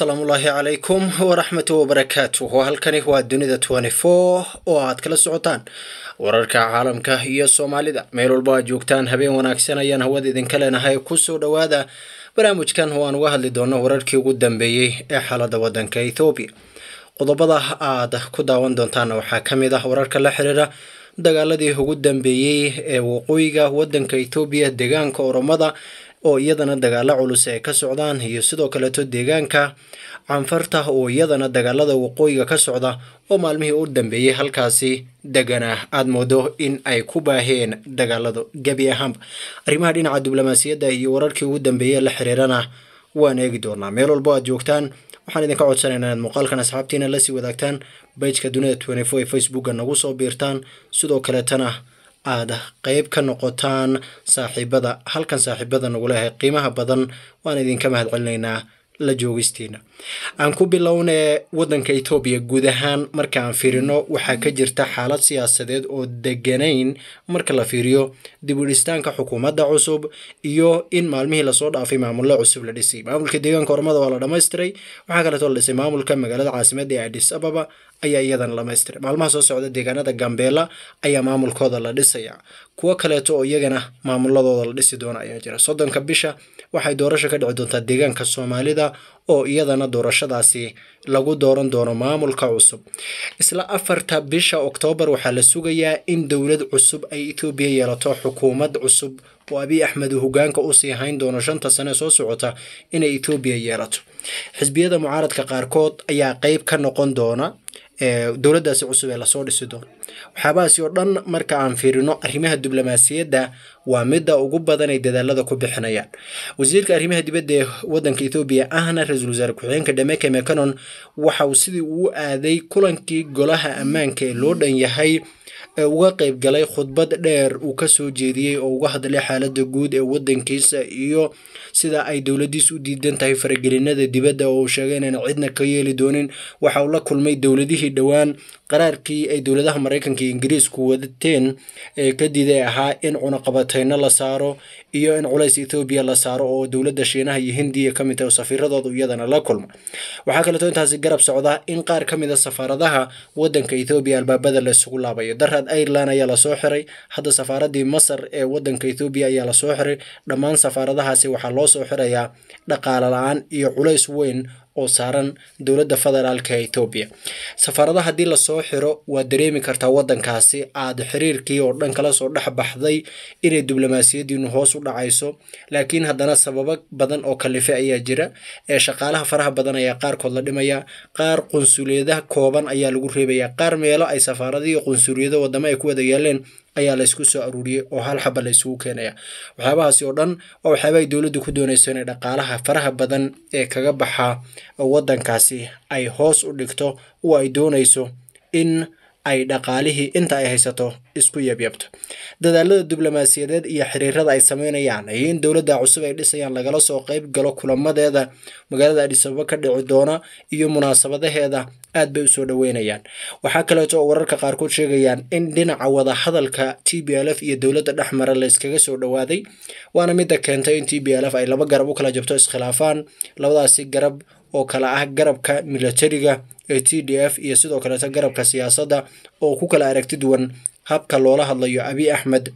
asalaamullaahi calaykum waraxmatu wabarakaatuh halkani waa dunida oo aad kala socotaan wararka caalamka iyo soomaalida meel walba aad joogtaan habeen wanaagsan ayaan hawada idinka leenahay kusoo dhowaada barnaamijkan oo aan uga hadli doono wararkii ugu dambeeyey ee xaalada wadanka ethoobiya qodobada aad ku daawan doontaana waxaa ka mid ah wararka la xiriira dagaaladii ugu dambeeyey ee waqooyiga wadanka ethoobiya deegaanka oromada oo iyadana dagaalo culus ay ka socdaan iyo sidoo kaleeto deegaanka canfarta oo iyadana dagaalada waqooyiga ka socda oo maalmihii u dambeeyey halkaasi degana aad moodo in ay ku baaheen dagaaladu gebi ahaanba arrimaha dhinaca diblomaasiyadda iyo wararkii ugu dambeeyey la xiriirana waan eegi doonaa meel walbo aad joogtaan waxaan idinka codsanaynaa inaad muuqaalkan asxaabtiina lasii wadaagtaan bajka dunida ee facebooka nagu soo biirtaan sidoo kaleetana aad qeyb ka noqotaan saaxiibada halkan saaxiibada nagu leehay qiimaha badan waan idinka mahad celinaynaa la joogistiina aan ku bilownee wadanka etoobiya guud ahaan marka aan fiirino waxaa ka jirta xaalad siyaasadeed oo deganayn marka la fiiriyo dibudhistaanka xukuumadda cusub iyo in maalmihii lasoo dhaafay maamullo cusub la dhisay maamulka deegaanka ormada waa la dhammaystiray waxaa kaleetoo la dhisay maamulka magaalada caasimadda ee adis ababa ayaa iyadana dhamaystiray maalmaha soo socda deegaanada gambeela ayaa maamulkooda la dhisaya kuwo kaleeto oo iyagana maamuladooda la dhisi doona ayaa jira soddonka bisha waxay doorasho ka dhici doontaa deegaanka soomaalida oo iyadana doorashadaasi lagu dooran doono maamulka cusub isla afarta bisha oktoobar waxaa la sugayaa in dowlad cusub ay etoobiya yeelato xukuumad cusub oo abiy axmed uu hogaanka usii hayn doono shanta sane soo socota inay etoobiya yeelato xisbiyada mucaaradka qaarkood ayaa qeyb ka noqon doona dowladdaasi cusub ee lasoo dhisi doono waxyaabahaasi oo dhan marka aan fiirino arrimaha diblomaasiyadda waa midda ugu badan ay dadaalada ku bixinayaan wasiirka arrimaha dibadda ee wadanka ethoobiya ahna ra-iisul wasaare ku-xigeenka dhameke mecanon waxa uu sidii uu aaday kulankii golaha ammaanka ee loo dhan yahay ee uga qeyb galay khudbad dheer uu kasoo jeediyey oo uga hadlay xaalada guud ee wadankiisa iyo sida ay dowladiis u diidan tahay faragelinada dibadda oo uu sheegay inayna cidna ka yeeli doonin waxa uu la kulmay dowladihii dhowaan qaraarkii ay dowladaha maraykanka iyo ingiriisku wadateen ee ka diiday ahaa in cunaqabateyno la saaro iyo in culays ethoobiya la saaro oo dowladda shiinaha iyo hindiya ka mid tahay oo safiiradooda iyadana la kulma waxaa kaleeto intaasi garab socda in qaar ka mid a safaaradaha wadanka ethoobiya albaabada la isugu laabayo daraad ireland ayaa lasoo xiray hadda safaaradii masar ee wadanka ethoobiya ayaa lasoo xiray dhammaan safaaradahaasi waxaa loo soo xirayaa dhaqaale la-aan iyo culays weyn oo saaran dowladda federaalka ee etoobiya safaaradaha haddii lasoo xiro waad dareemi kartaa wadankaasi aad xiriirkii oo dhan kala soo dhex baxday inay diblomaasiyadiinu hoos u dhacayso laakiin haddana sababo badan oo kalife ayaa jira ee shaqaalaha faraha badan ayaa qaarkood la dhimaya qaar qunsuliyadaha kooban ayaa lagu reebaya qaar meelo ay safaaradihii qunsuliyado wadamo ay ku wada yaaleen ayaa laysku soo aruuriyey oo hal xaba laysugu keenaya waxyaabahaasi oo dhan waa waxyaaba ay dowladdu ku doonayso inay dhaqaalaha faraha badan ee kaga baxa wadankaasi ay hoos u dhigto oo ay doonayso in ay dhaqaalihii inta ay haysato isku yabyabto dadaalada diblomaasiyadeed iyo xiriirada ay sameynayaan iyo in dowladda cusub ay dhisayaan lagala soo qeyb galo kulamadeeda magaalada adhisababa ka dhici doona iyo munaasabadaheeda aad bay usoo dhaweynayaan waxaa kaleeto oo wararka qaarkood sheegayaan in dhinaca wadahadalka t b l f iyo dowladda dhexmara layskaga soo dhowaaday waana midda keentay in t b l f ay laba garab u kala jabto iskhilaafaan labadaasi garab oo kala ah garabka militariga ee t d f iyo sidoo kaleeto garabka siyaasadda oo ku kala aragti duwan habka loola hadlayo abiy axmed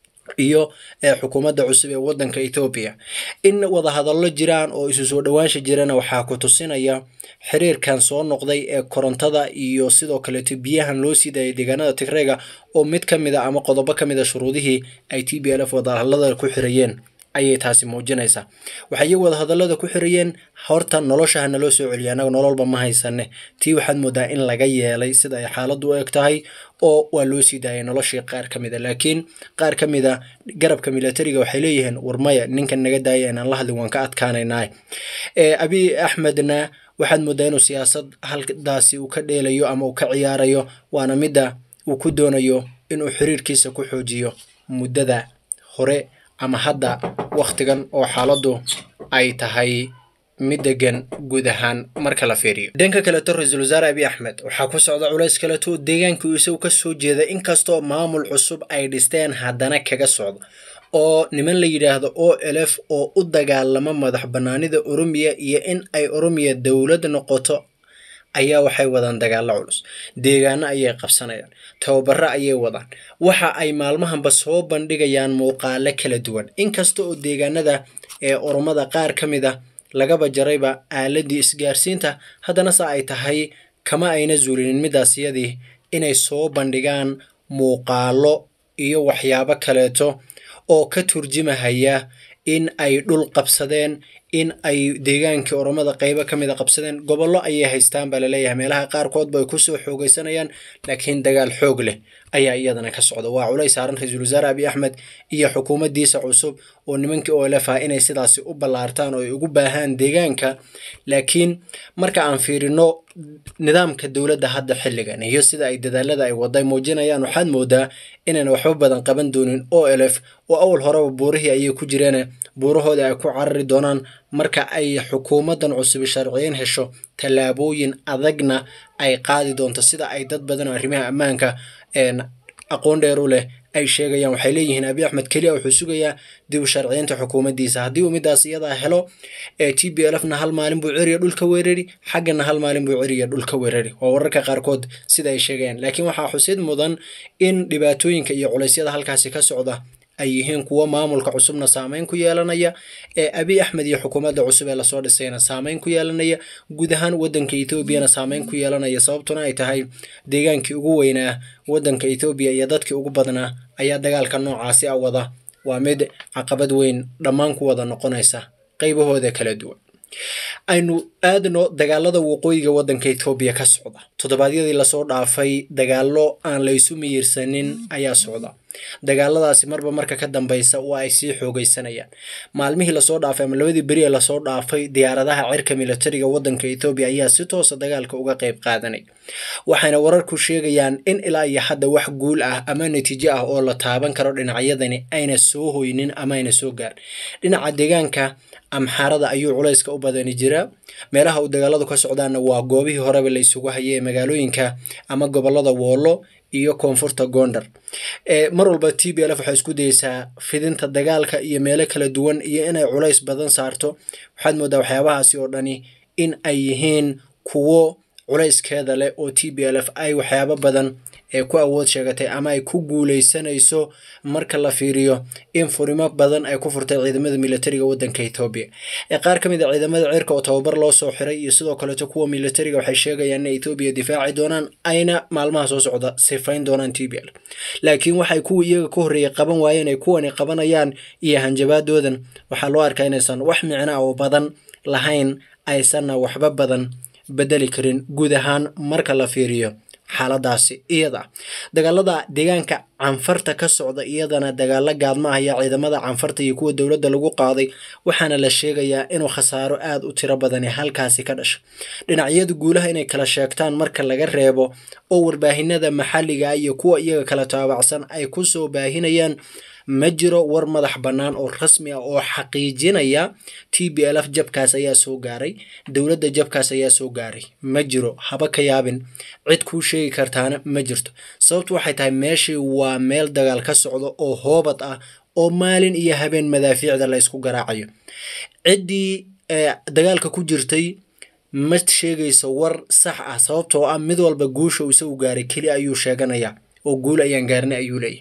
iyo ee xukuumadda cusub ee wadanka ethoobiya in wadahadallo jiraan oo isu soo dhowaansha jirana waxaa ku tusinaya xiriirkan soo noqday ee korontada iyo sidoo kaleeto biyahan loo sii daayay deegaanada tigreega oo mid ka mid a ama qodobo ka mid a shuruudihii ay t b l f wadahadallada ku xirayeen ayay taasi muujinaysaa waxay iyagu wadahadallada ku xirayeen horta nolosha ha naloo soo celiya annaga nololba ma haysane tii waxaad moodaa in laga yeelay sida ay xaaladdu u eg tahay oo waa loo sii daayay noloshii qaar ka mid a laakiin qaar ka mid a garabka militariga waxay leeyihiin warmaya ninkan naga daaya inaan la hadlin waan ka adkaanaynaa abiy axmedna waxaad moodaa inuu siyaasad haldaasi uu ka dheelayo ama uu ka ciyaarayo waana midda uu ku doonayo inuu xiriirkiisa ku xoojiyo muddada hore ama hadda wakhtigan oo xaaladdu ay tahay mid degan guud ahaan marka la fiiriyo dhanka kaleto ra-iisul wasaare abiy axmed waxaa ku socda culays kaleto deegaankii isagu ka soo jeeda inkastoo maamul cusub ay dhisteen haddana kaga socdo oo niman la yidhaahdo o lf oo u dagaalama madax bannaanida oromiya iyo in ay oromiya dowlad noqoto ayaa waxay wadaan dagaallo culus deegaano ayay qabsanayaan tababaro ayay wadaan waxa ay maalmahanba soo bandhigayaan muuqaalo kala duwan inkasta oo deegaanada ee oromada qaar ka mid a lagaba jarayba aaladii isgaarsiinta haddana se ay tahay kama ayna zuulinin midaasiyadii inay soo bandhigaan muuqaalo iyo waxyaabo kaleeto oo ka turjimahaya in ay dhul qabsadeen in ay deegaankii oromada qaybo ka mid a qabsadeen gobollo ayay haystaan baa laleeyahay meelaha qaarkoodba ay kusoo xoogaysanayaan laakiin dagaal xoog leh ayaa iyadana ka socda waa culays saaran ra-iisul wasaare abiy axmed iyo xukuumaddiisa cusub oo nimankii olf ah inay sidaasi u ballaartaan oo ay ugu baahaan deegaanka laakiin marka aan fiirino nidaamka dowladda hadda xilligan iyo sida ay dadaalada ay waday muujinayaan waxaad moodaa inayna waxba badan qaban doonin o lf oo awal horeba buurihii ayay ku jireen buurahooda ay ku carari doonaan marka ay xukuumaddan cusub sharciyin hesho tallaabooyin adagna ay qaadi doonto sida ay dad badan oo arrimaha ammaanka aqoon dheer u leh ay sheegayaan waxay leeyihiin abiy axmed keliya wuxuu sugayaa dib u sharciyeynta xukuumaddiisa haddii uu midaas iyadaa helo t b lfna hal maalin buu ceriya dhulka weerari xaggana hal maalin buu ceriya dhulka weerari waa wararka qaarkood sida ay sheegayaan laakiin waxaa xusid mudan in dhibaatooyinka iyo culeysyada halkaasi ka socda ay yihiin kuwo maamulka cusubna saameyn ku yeelanaya ee abiy axmed iyo xukuumadda cusub ee lasoo dhisayna saameyn ku yeelanaya guud ahaan waddanka etoobiyana saameyn ku yeelanaya sababtuna ay tahay deegaankii ugu weynaa waddanka etoobiya iyo dadkii ugu badnaa ayaa dagaalka noocaasi a wada waa mid caqabad weyn dhammaan ku wada noqonaysa qaybahooda kala duwan aynu aadno dagaalada waqooyiga waddanka etoobiya ka socda toddobaadyadii lasoo dhaafay dagaallo aan laysu miyirsanin ayaa socda dagaaladaasi marba marka ka dambeysa waa ay sii xoogaysanayaan maalmihii lasoo dhaafay ama labadii beri ee lasoo dhaafay diyaaradaha cirka militariga waddanka etoobiya ayaa si toosa dagaalka uga qayb qaadanay waxayna wararku sheegayaan in ilaa iyo hadda wax guul ah ama natiijo ah oo la taaban karo dhinacyadani ayna soo hoynin ama ayna soo gaarin dhinaca deegaanka amxaarada ayuu culayska u badani jiraa meelaha uu dagaaladu ka socdaana waa goobihii horeba la isugu hayay ee magaalooyinka ama gobolada woolo iyo koonfurta gondar mar walba t b lf waxay isku dayeysaa fidinta dagaalka iyo meelo kala duwan iyo inay culays badan saarto waxaad moodaa waxyaabahaasi oo dhani in ay yihiin kuwo culayskeeda leh oo t b lf ay waxyaabo badan ee ku awood sheegatay ama ay ku guuleysanayso marka la fiiriyo in furimo badan ay ku furtay ciidamada militariga waddanka etoobiya ee qaar ka mid a ciidamada cirka oo tababar loo soo xiray iyo sidoo kaleeto kuwa militariga waxay sheegayaan inay etoobiya difaaci doonaan ayna maalmaha soo socda sifayn doonaan t b l laakiin waxay kuwa iyaga ka horreeyay qaban waayeen ay kuwani qabanayaan iyo hanjabaadoodan waxaa loo arkaa inaysan wax micno oo badan lahayn aysanna waxba badan bedeli karin guud ahaan marka la fiiriyo xaaladaasi iyada dagaalada deegaanka canfarta ka socda iyadana dagaalo gaadma ayaa ciidamada canfarta iyo kuwa dowladda lagu qaaday waxaana la sheegayaa inuu khasaaro aad u tiro badani halkaasi ka dhasho dhinacyada guulaha inay kala sheegtaan marka laga reebo oo warbaahinada maxalliga iyo kuwa iyaga kala taabacsan ay ku soo baahinayaan ma jiro war madax bannaan oo rasmi ah oo xaqiijinaya t b lf jabkaas ayaa soo gaaray dowladda jabkaas ayaa soo gaaray ma jiro haba ka yaabin cid kuu sheegi kartaana ma jirto sababtu waxay tahay meeshii waa meel dagaal ka socdo oo hoobad ah oo maalin iyo habeen madaafiicda la ysku garaacayo ciddii dagaalka ku jirtay ma sheegayso war sax ah sababtoo ah mid walba guusha uu isagu gaaray keli ayuu sheeganayaa oo guul ayaan gaarnay ayuu leeyahy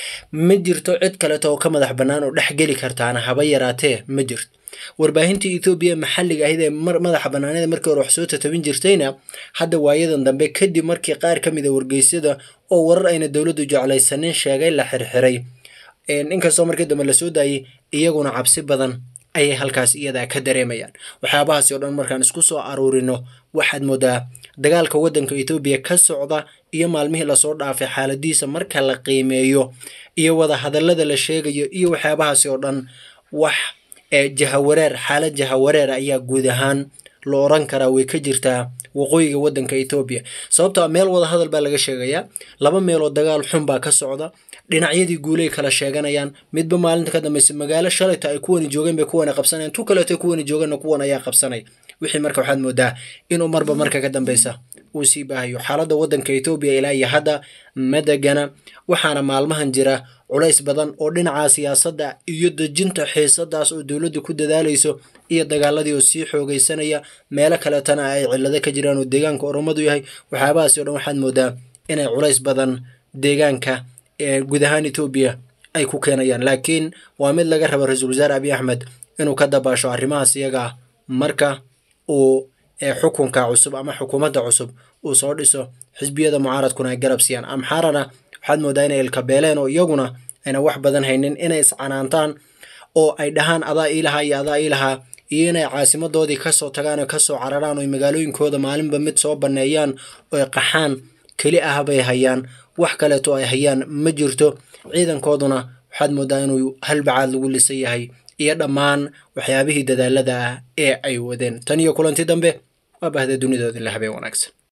ma jirto cid kaleto oo ka madax bannaan oo dhex geli kartaana haba yaraatee ma jirto warbaahintii etoobiya maxalliga ahayd ee madaxa bannaanida markii hore wax soo tatabin jirtayna hadda waayadan dambe kadib markii qaar ka mid a wargeysyada oo warar ayna dowladdu jeclaysanin sheegay la xirxiray inkastoo markii dambe lasoo daayey iyaguna cabsi badan ayay halkaas iyadaa ka dareemayaan waxyaabahaasi oo dhan markaan isku soo aruurino waxaad moodaa dagaalka waddanka etoobiya ka socda iyo maalmihii lasoo dhaafay xaaladiisa marka la qiimeeyo iyo wada hadallada la sheegayo iyo waxyaabahaasi oo dhan wax jahawareer xaalad jahawareer ayaa guud ahaan la oran karaa way ka jirtaa waqooyiga waddanka etoobiya sababtoo meel wada hadal baa laga sheegayaa laba meeloo dagaal xun baa ka socda dhinacyadii guulay kala sheeganayaan midba maalinta ka dambeysa magaalo shalayta ay kuwani joogeen bay kuwani qabsanayaan tu kaleeto kuwani joogeenna kuwan ayaa qabsanay wixii marka waxaad moodaa inuu marba marka ka dambeysa uu sii baahayo xaaladda waddanka etoobiya ilaa iyo hadda ma degana waxaana maalmahan jira culays badan oo dhinaca siyaasadda iyo dejinta xiisadaas oo dowladdu ku dadaalayso iyo dagaaladii oo sii xoogaysanaya meelo kaletana ay cillado ka jiraan oo deegaanka oromadu yahay waxyaabahaasi o dhan waxaad moodaa inay culays badan deegaanka ee guud ahaan etoobiya ay ku keenayaan laakiin waa mid laga raba ra-iisul wasaare abiy axmed inuu ka dabaasho arrimahaas iyaga ah marka uu xukunka cusub ama xukuumadda cusub uu soo dhiso xisbiyada mucaaradkuna ay garab siiyaan amxaarana waxaad moodaa inay ilkabeeleen oo iyaguna ayna wax badan haynin inay iscanaantaan oo ay dhahaan adaa iilahaa iyo adaa iilahaa iyo inay caasimadoodii kasoo tagaan oo kasoo cararaan oo magaalooyinkooda maalinba mid soo banneeyaan oo ay qaxaan keli ah bay hayaan wax kaleeto ay hayaan ma jirto ciidankooduna waxaad moodaa inuu halbacaad lagu lisan yahay iyo dhammaan waxyaabihii dadaalada ah ee ay wadeen tan iyo kulanti dambe waa bahda dunidoodii la habeen wanaagsan